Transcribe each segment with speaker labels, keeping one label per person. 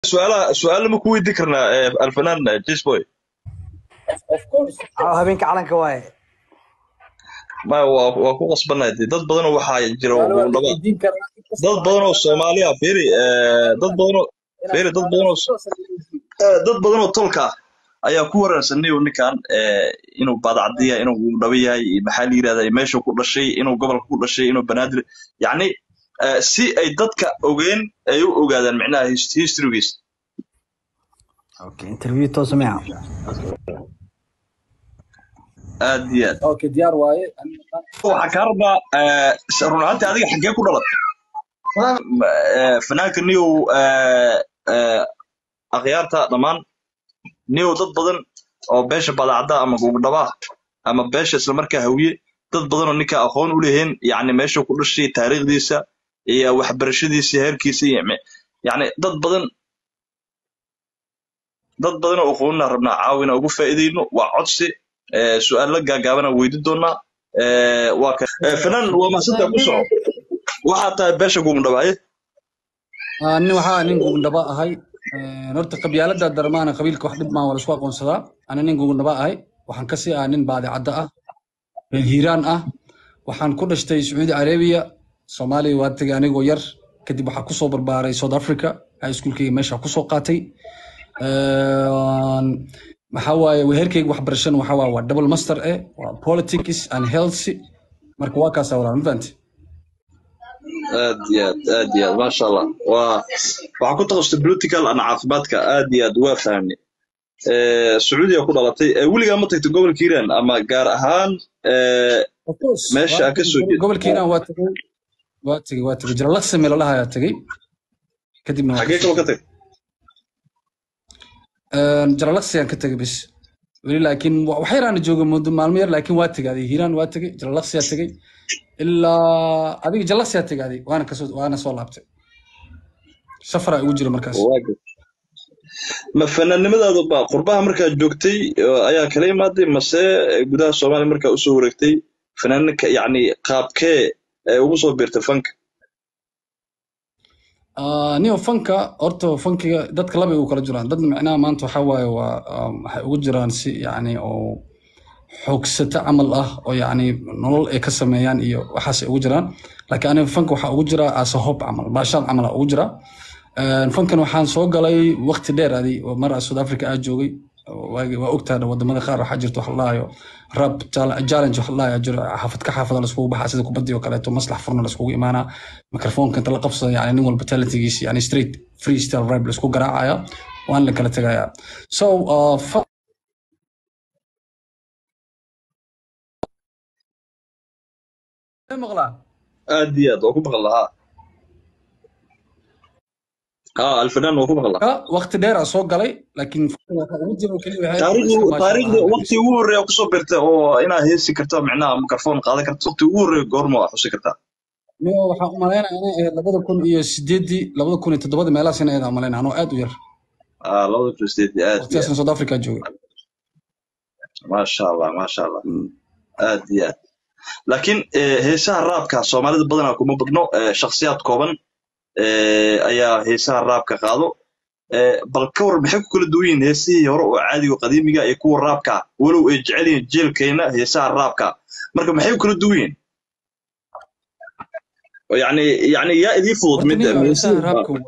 Speaker 1: su'aalaha su'aalo ma ku weydiin karnaa eh, alfanaan jisboy
Speaker 2: of course
Speaker 3: Caawa habeenka calanka waaye
Speaker 1: ma waa waa ku qasbanahay dee dad badanoo waxaa jira
Speaker 2: su'aalo waa la
Speaker 1: dhaba
Speaker 2: weydiin karaa
Speaker 1: dad badanoo soomaaliya fiiri eh, dad badanoo fiiri dad badanoo eh, dad badanoo tolka ah ayaa ku waraarsanay oo ninkan eh, inuu baadacadiya inuu dhaba yahay iyo maxaa la yirahdaa iyo meeshuu ku dhashay inuu gobolka ku dhashay inuu banaadir yacni eh, si ay dadka ogeen ay u ogaadaan micnaha his- historygiisa
Speaker 3: okay interview toos miya
Speaker 1: aad iyo aad
Speaker 2: okay diyaar waaye
Speaker 1: waxaan kaa rabaa eh, run ahaantii adiga xaggee ku dhalatay Eh, fanaanka niyow eh, eh, akhyaarta dhammaan niyow dad badan oo beesha badacada ama gugdhaba ama beesha islamarkaa hawiye dad badan oo ninka aqoon u lehiin yacni meeshuu ku dhashay taariikhdiisa iyo waxbarashadiisa heerkiisa iyo me- yacni dad badan dad badan oo aqoonina rabnaa caawina ugu faa'iidayno waa codsi eh, su'aalo gaagaabana weydi doonaa Eh, waa ka eh, fanaan waa mahadsantaa ku soco waxaa tahay beesha gugdhabaaye
Speaker 4: Ah, nin waxaa nin gugundhaba ahay Een, horta qabyaalada darmaana qabiilka wax dhib maa waa laisku aqoonsadaa ana nin gugundhaba ahay waxaan kasii ah nin baadicadda ah reer hiiraan ah waxaan ku dhashtay sacuudi carabiya soomaaliya waa tegay anigoo yar kadib waxaa kusoo barbaaray south africa high schoolkayga meesha kusoo qaatay Een, maxaa waaye weherkayga waxbarashana waxaa waaye waa double master eh waa politics and health marka waa kaasaa walaa ma fahanti
Speaker 1: aad iyo aad aad iyo aad maasha allah waa waxaa ku takhasustay political and caafimaadka aad iyo aad waa fahmay Eh, sacuudiga ku dhalatay Eh, weligaa ma tagtay gobolka hiiraan ama gaar ahaan eh,
Speaker 4: Of course,
Speaker 1: meesha
Speaker 4: waa
Speaker 1: aad ka soo
Speaker 4: tegey,
Speaker 1: jeed
Speaker 4: gobolka Hiiraan waa tegey waa tegey waa tegey jalalaqsi meel lahaa ayaa tegey kadibna waa
Speaker 1: xaggee
Speaker 4: kasoo
Speaker 1: kaloo ka tagtay
Speaker 4: jalalaqsi aan ka tegey bis weli laakiin wa- wax yar aan jooga muddo maalmo yar laakiin waa tegey adiga hiiraan waa tegey jalalaqsi aa tegey ilaa adiga jalalaqsi aa tegey adiga waana kasoo waana soo laabtay safar aa igu jira markaas
Speaker 1: Waa good. ma fanaannimadaadu ba qurbaha markaad joogtay oo ayaa kala imaaday mase eh, gudaha soomaaliya markaa usoo wareegtay fanaaninka yacni qaabkee ee ugu soo biirtay fanka
Speaker 4: Ah, niyo fanka horta fankiga dadka laba ay ugu kala jiraan dad micnaha maanta waxaa waaye waa um, waxay ugu jiraan si yacni oo xoogsata camal ah oo yacni nolol ay ka sameeyaan iyo waxaasay ugu jiraan laakiin aniga fanka waxaa ugu jira as a hob camal baashaal camal aa ugu jira Een, fankan waxaan soo galay waqti dheer adi oo mar aan South Africa aa joogay oo waagi- waa ogtahay wadamada qaar waxaa jirta wax la dhahayo rap chal- challenge wax la dhahayo jiro xaafad ka xaafada laiskugu baxaa sida kubadii oo kaleeto maslax furna laiskugu imaanaa mikrofoonka inta la qabsado yani nin walba talentigiisa yani straight freestyle rap laisku garaacaya waan la kala tegaya so uh, fa- maqlaa
Speaker 1: aad iyo aad waa ku maqal lahaa ha alfanaan waa ku maqal lahaa
Speaker 4: ka waqti dheer aa soo galay laakiin fanka waxa ugu jiro keliya waxay ahayd
Speaker 1: taariikhdu
Speaker 4: iska maasha
Speaker 1: taariikhdu
Speaker 4: Allah
Speaker 1: waqti ugu horreeya kusoo biirtay oo inaad heesi karto micnaha mikrofon qaadan karto waqti ugu horreeya goorma waa xusi kartaa
Speaker 4: Niyo waxaan u malaynaya inay ahayd labada kun iyo sideedii labada kun iyo toddobadii meelahaas inay ahayd aan malaynaya anoo aad u yar
Speaker 1: Ah, labada kun sideed aad iyo aad
Speaker 4: waqtigaasna South Africa joogay
Speaker 1: maasha allah maasha allah aad iyo aad laakiin eh, heesaha raabka soomaalida badanaa kuma badno eh, shakhsiyaad kooban eh, ayaa heesaha raabka qaado Eh, bal ka war maxay ku kala duwan yihiin heesihii hore oo caadiga oo qadiimiga iyo kuwa raabka ah? walow ay jecel yihiin jeelkeena heesaha raabka marka maxay ku kala duwan yihiin oo yacni yacni yaa idii fudud
Speaker 4: horta
Speaker 1: mid
Speaker 4: niyo heesaha
Speaker 1: heesihii
Speaker 4: raabka waa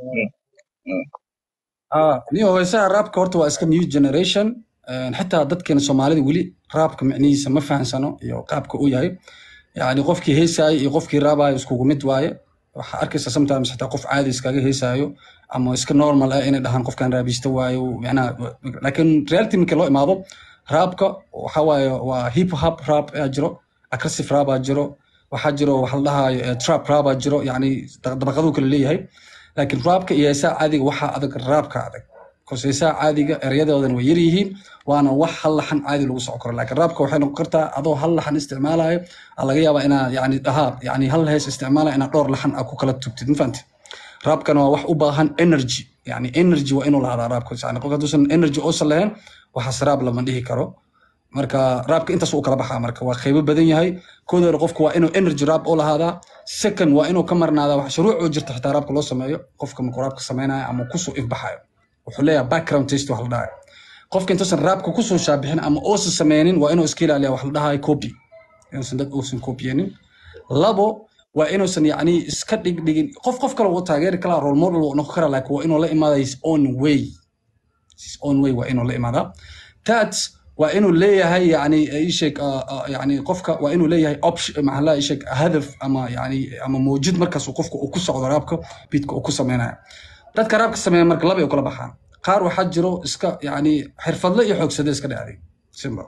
Speaker 4: ah niyo heesaha raabka horta waa iska new generation Een, xitaa dadkeena soomaalida weli raabka micnihiisa ma fahansano iyo qaabka uu yahay yani qofkii heesaayo iyo qofkii raabayo iskugu mid waaye waxaa arkaysa sometimes xitaa qof caadi iskaga heesaayo ama iska normal ah inay dhahaan qofkan raabista waayo micnaha laakiin reality markii loo imaado raabka waxa waaye waa hip hop rap ayaa jiro aggressive rap aa jiro waxaa jiro waxa la dhahayo eh, trap rap aa jiro yani dabaqaduu kala leeyahay laakiin raabka iyo heesaha caadiga waxaa adag raabka adag because heesaha caadiga ereyadoodan way yar yihiin waana wax hal laxan caadi lagu soo koro laakiin raabka waxay noqon kartaa adoo hal laxan isticmaalayo aa laga yaabaa inaa yani dhahaa yani hal hees isticmaalaya inaad dhowr laxan aa ku kala tugtid ma fahamtid raabkana waa wax u baahan energy yani energy waa inuu lahaadaa raabka yani qofka hadduusan energy uusan lahayn waxaas raab lama dhihi karo marka raabka intaas uu kala baxaa marka waa qaybo badan yahay kooda hore qofka waa inuu energy raab u lahaadaa second waa inuu ka marnaadaa wax shuruuc oo jirta xitaa raabka loo sameeyo qofka markuu raabka samaynayo ama kusoo ifbaxayo wuxuu leeyahay background taste wax la dhahay qofka intuusan raabka kusoo shaabixin ama uusan sameynin waa inuu iska ilaaliya wax la dhahayo copy inuusan dad uusan copyinin labo waa inuusan yacni iska dhigdhigin qof qof kale wuu taageeri karaa role model wuu noqon karaa laakiin waa inuu la imaada his own way his own way waa inuu la imaadaa tat waa inuu leeyahay yani isheg yani qofka waa inuu leeyahay option maxaa la isheg hadaf ama yani ama mawjud markaas uu qofka uu ku socdo raabka bidka uu ku sameynaya dadka raabka sameeya marka laba ay u kala baxaan qaar waxaa jiro iska yani xirfadle iyo xoogsade iska dhacday simba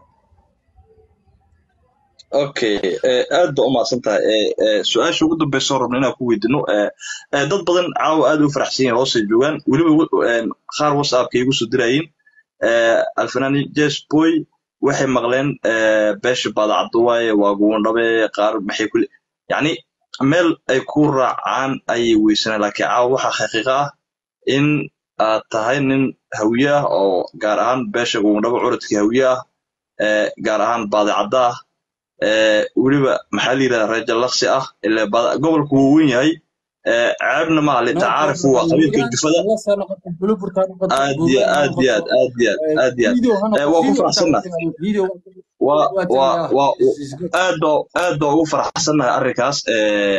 Speaker 1: okay eh, aad ba umahadsan tahay Eh, eh, su-aasha ugu dambeysa oo rabna inaan ku weydino eh, eh, dad badan caawa aad u faraxsan yihiin hoosay joogaan weliba ugu- eh, qaar whatsappka igu soo diraayiin eh, alfanani jes boy waxay maqleen eh, beesha baadacaddo waaye waa guwandhabe qaar maxay kule yacni meel ay ku raacaan ayay weysanaan laakiin caawa waxaa xaqiiqa ah in aad tahay nin hawiye ah oo gaar ahaan beesha guwandhabo curadkii hawiye ah eh, gaar ahaan baadacadda ah ee weliba maxaa la yidhahdaa reer jallaqsi ah ile bada- gobolku wuu weyn yahay ee ceebna ma ali tacaarifu waa qabiilka jufada aad iyo aad iyo aad aad iyo aad aad iyo aad ee waa ku faraxsannahay waa waa waa aad baa aad baa ugu faraxsannahay arrinkaas ee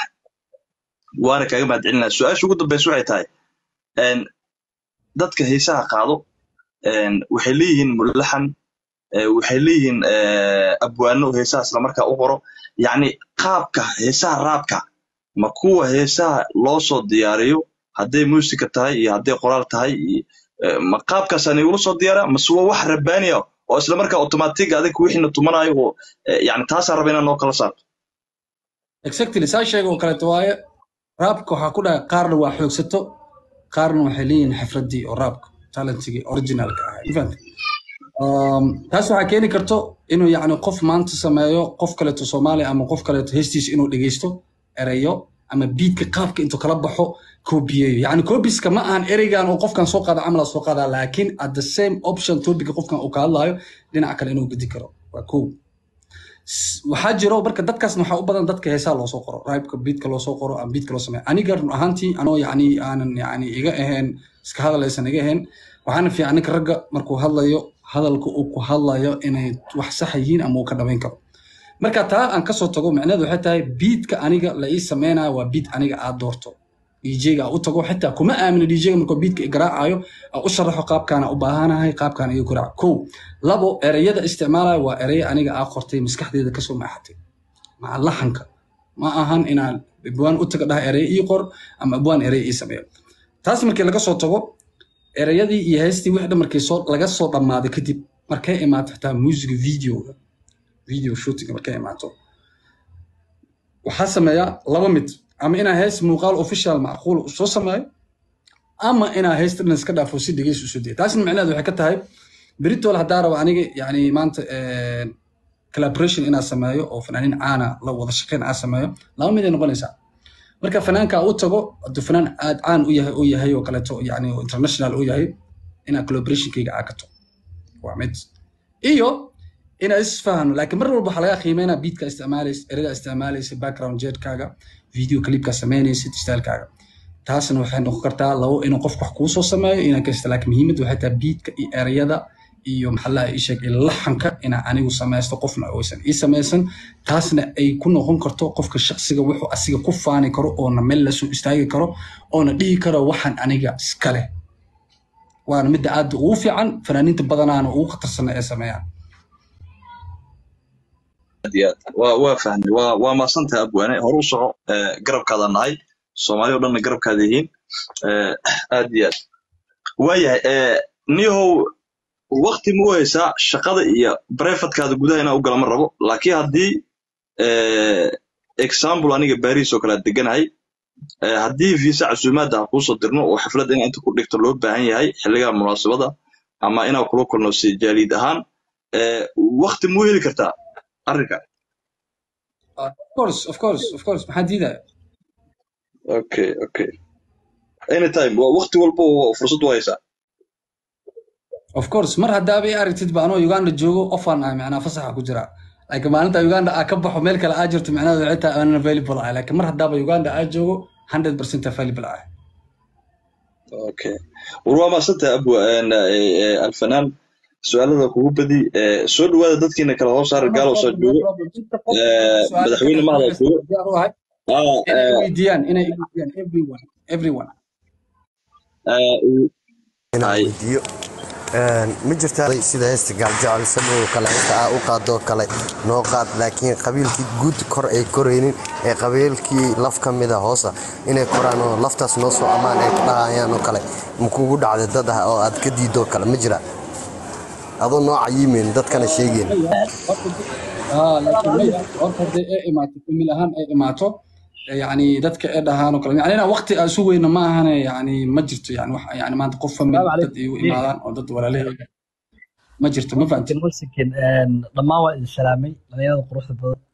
Speaker 1: waana kaaga mahadcelinaya su-aasha ugu dambeysa waxay tahay een dadka heesaha qaado een waxay leeyihiin mulaxan ee waxay leeyihiin ee, abwaano heesaha islamarkaa u qoro yacni qaabka heesaha raabka ma kuwa heesaha loo soo diyaariyo hadday muusika tahay iyo hadday qoraal tahay iyo ee, ma qaabkaasaan igula soo diyaara mase waa wax rabbaaniya oo islamarkaa automatiga adig wixiina tumanayo oo ee, yacni taasaan raba inaan noo kala saarto
Speaker 4: exactly saa sheega oo kaleeto waaye raabka waxaa ku dhahay qaarna waa xoogsato qaarna waxay leeyihiin xifradii oo raabka talentigii originalka ahaa ma fahamtay? Um, taas waxaa keeni karto inuu yacni qof maanta sameeyo qof kaleeto soomaali ama qof kaleeto heestiisa inuu dhegeysto ereyo ama biidka qaabka intuu kala baxo koobiyeeyo yacni koobiska ma ahan ereygan oo qofkan soo qaada camala soo qaadaa laakiin at the same option topica qofkan uu ka hadlayo dhinaca kale inuu gedi karo waa kow S- waxaa jiro marka dadkaasna waxaa u badan dadka heesaa loosoo qoro raibka biidka loosoo qoro ama biidka loo sameeyo aniga run ahaantii anoo yacni aanan yacni iga ahayn iska hadlaysan iga ahayn waxaana fiican ninka ragga markuu hadlayo hadalka uu ku hadlayo inay wax sax yihiin ama uu ka dhabayn karo marka taa aan kasoo tago micnaheedu waxay tahay biidka aniga la ii sameynayo waa biid aniga aad doorto djga u tago xitaa kuma aamino djga markuu biidka igaraacayo aan u sharaxo qaabkaana u baahanahay qaabkaana iga garaac kow labo ereyada isticmaalayo waa ereye aniga aa qortay maskaxdeeda kasoo maaxatay maca laxanka ma ahan inaan abwaan u taga dhaha ereye ii qor ama abwaan ereye ii sameeyo taas markii laga soo tago ereyadii iyo heestii wixii dhan markii soo laga soo dhammaaday kadib markay imaato xitaa musiga videoga video shootinga markay imaato waxaa sameeyaa laba mid ama inaa hees muuqaal official macquul u soo sameeyo ama inaa heesta dhan iska dhaafo si dhegeys usoo daya taasna micnaheedu waxay ka tahay beritol haddaa rabo aniga yani maanta collaboration inaa sameeyo oo fanaaniin caana la wada shaqeyn aa sameeyo laba mid ay noqonaysaa marka fanaanka u tago hadduu fanaan aad caan u yahay oo yahay oo kaleeto yani oo international u yahay inaa collaborationkayga aa kato waa mid iyo inaa isfahano laakiin mar walba waxaa laga qiimeynaa beatka isticmaalaysa erada isticmaalaysa background jeedkaaga video clipka samaynaysa stylekaaga taasna waxay noqon kartaa labo inuu qof wax kuu soo sameeyo inaa kasta laakiin muhiimad waxay tahay beatka iyo erayada iyo maxallaha ii sheeg iyo laxanka inaa anigu samaysto qofna oysan ii samaysan taasna ay ku noqon karto qofka shaqsiga wuxuu asiga ku faani karo oona meel lasoo istaagi karo oona dhihi karo waxaan aniga iska leh waana midda aad ugu fiican fanaaniinta badanaana ugu khatarsana ee sameeyaan
Speaker 1: aad iyo aad waa waa fahmay waa waa maasantahay abwaane hore u soco ee, garabkaada nahay soomaali oo dhanna garabkaada yihiin ee, aad iyo aad waayahay ee, niyahow wakti ma u haysaa shaqada iyo brefatkaada gudaha inaan u gala ma rabo laakiin haddii ee, example aniga baris oo kale aad deganahay ee, haddii visa casuumaadda ha kuusoo dirno oo xafladda inaa inta ku dhigto loo baahan yahay xilliga munaasabada ama inaa kula kulno si jaaliid ahaan ee, wakti ma u heli kartaa arrinka
Speaker 4: of course of course of course maxaa diidaya
Speaker 1: okay okay anytime waa waqti walba oo fursad u haysaa
Speaker 4: of course mar haddaaba i aragtid ba anoo uganda joogo ofaan ah macnaa fasaxa ku jira laakiin maalinta uganda aa ka baxo meel kale aa jirto macnaheedu waxay tahay aanan available ah laakiin mar haddaaba uganda aa joogo 100% available ah
Speaker 1: okay war waa maasanta abu een, eh, eh, alfanaan su-aalada kugu badi eh, soo dhawaada dadkiina kala hoos saar
Speaker 4: no
Speaker 1: gaalow saa
Speaker 4: problem no
Speaker 1: joogo
Speaker 4: problem inta qof
Speaker 1: Eh,
Speaker 4: su'aalo
Speaker 1: madaxweyne
Speaker 4: kale
Speaker 1: mahada
Speaker 4: haysta
Speaker 1: joogo
Speaker 4: diyaar u ahay
Speaker 1: Ah,
Speaker 4: inay
Speaker 1: eh,
Speaker 4: weydiiyaan inay weydiiyaan everyone everyone
Speaker 1: eh,
Speaker 5: inaan
Speaker 1: hay
Speaker 5: weydiiyo Een, ma jirtaa sida heesta gaaljecel samow kale heesta aa u qaadoo kale noo qaad laakiin qabiilkii guud kor ay koraynin ee qabiilkii laf ka mida hoosa inay koraan oo laftaas noo soo ammaan ay dhahayaan oo kale makugu dhacda dad ah oo aad ka diidoo kale ma jira adoo noo cayimeyn dadkana sheegeen
Speaker 4: ah laakiin maya horta haddii ay imaato famil ahaan ay imaato eh, yacni dadka ay dhahaan oo kale yani inaan waqti aan sugayno ma ahane yani ma jirto yani wax yani maanta qof famil
Speaker 3: السلام
Speaker 4: dad ay u
Speaker 3: عليكم
Speaker 4: imaadaan oo dad walaalahayga ma jirto ma fahamtid
Speaker 3: مسكن مسكن دمان waa idin salaamay dhalinyarada quruxda badan